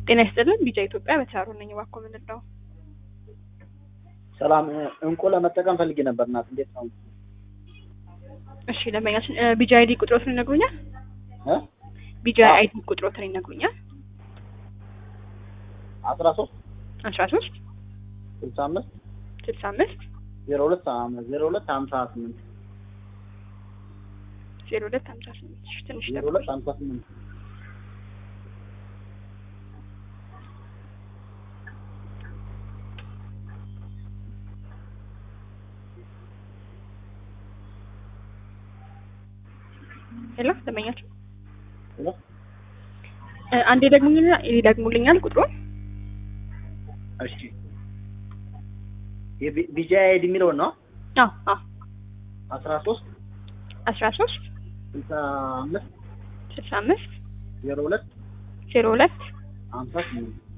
ጤና ይስጥልን ቢጫ ኢትዮጵያ በተራሮ ነኝ። እባክዎ ምንድን ነው? ሰላም እንቁ ለመጠቀም ፈልጌ ነበር። እናት እንዴት ነው? እሺ ደንበኛችን ቢጃ አይዲ ቁጥሮትን ይነግሩኛል? እ ቢጃ አይዲ ቁጥሮትን ይነግሩኛል? አስራ ሶስት አስራ ሶስት ስልሳ አምስት ስልሳ አምስት ዜሮ ሁለት ዜሮ ሁለት ሀምሳ ስምንት ዜሮ ሁለት ሀምሳ ስምንት እሺ፣ ትንሽ ዜሮ ጠብቁኝ። ሁለት ሀምሳ ስምንት ሄሎ ደንበኛችን ሄሎ እ፣ አንዴ ደግሙልኛል ይደግሙልኛል ቁጥሩን እሺ የቢጃ አይዲ የሚለውን ነው አዎ አዎ አስራ ሶስት አስራ ሶስት ስልሳ አምስት ስልሳ አምስት ዜሮ ሁለት ዜሮ ሁለት ሀምሳ ስምንት